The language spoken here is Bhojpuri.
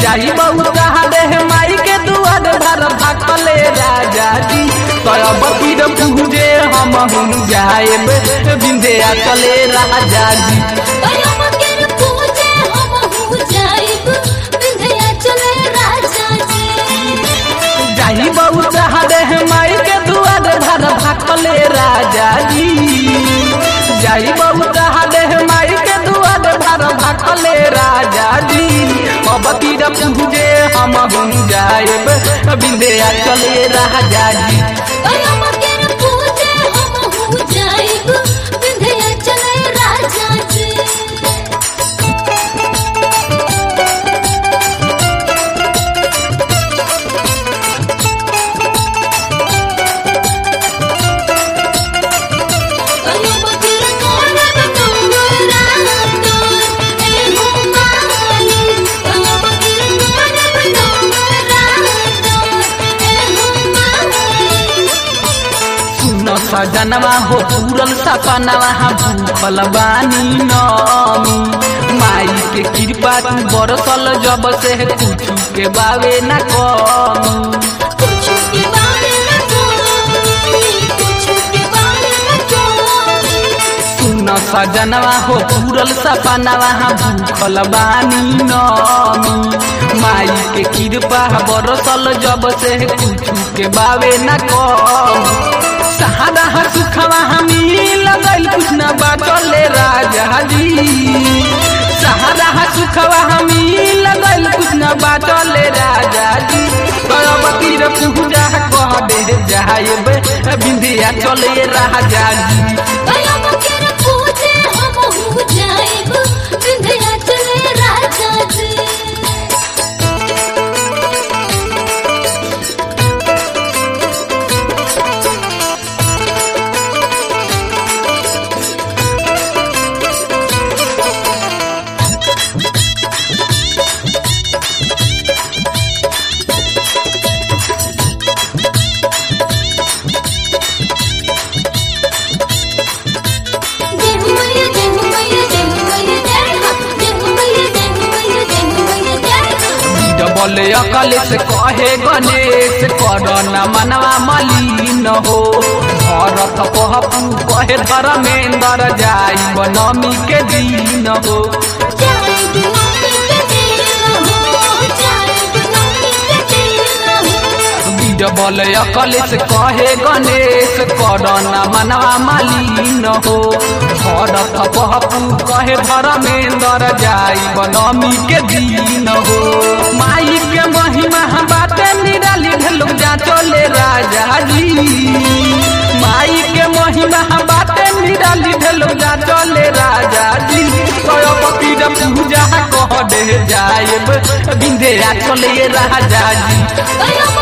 जाई बहुत हारे माई के दुआर भर भाकले राजा जी करब तीर पूजे हम हम जाएब बिंदिया चले राजा जी कयम केर पूजे हम हूँ जाइब विंध्या चले राजा जी जाई बहुत हारे माई के दुआर भर भाकले राजा जी जाई बहुत हारे माई के दुआर भर भाकले राजा जी अब तीर पूजे हम हम जाएब बिंदिया चले राजा जी कयम केर पूजे हम हूँ जाइब विंध्या चले राजा जी कयम केर कोने बतौरा तोर ए हुमानी कयम केर कोने बतौरा तोर ए हुमानी सुन सजनवा हो पूरल सपनवा भूखल बानी नमी माई के कृपा तू बरसल जब से कुछ के बावे न कमी कुछ के बारे में कोई कुछ के बारे में कोई सुन सजनवा हो पूरल सपनवा भूखल बानी नमी माई के कृपा बरसल जब से कुछ के बावे न कमी सहारा सुखवा हमी लगल कुछ न बाचले राजा जी सहारा सुखवा हमी लगल कुछ न बाचले राजा जी करबती रे पूजा कह दे जाएब बिंदिया चले राजा जी कयम केर पूजे हम हूँ जाइब विंध्या चले राजा जी जय हो मैया जय हो मैया जय हो मैया जय हो जय हो मैया जय हो मैया जय हो मैया जय हो डबल अकल से कहे गणेश कर न मनवा मलिन हो भरत कहपू कहे धर्मेंद्र जाई बनमी के दिन हो जय गुलाबी के दिल हो जय गुलाबी के दिल हो डबल अकल से कहे गणेश कर न मनवा मलिन हो भरत कहपू कहे धर्मेंद्र जाई बनमी के दिन हो माई के महिमा बाटे निराली भेलु जा चले राजा जी माई के महिमा बाटे निराली भेलु जा चले राजा जी कयपति पूजा कह दे जाएब बिंदे चले राजा जी कयम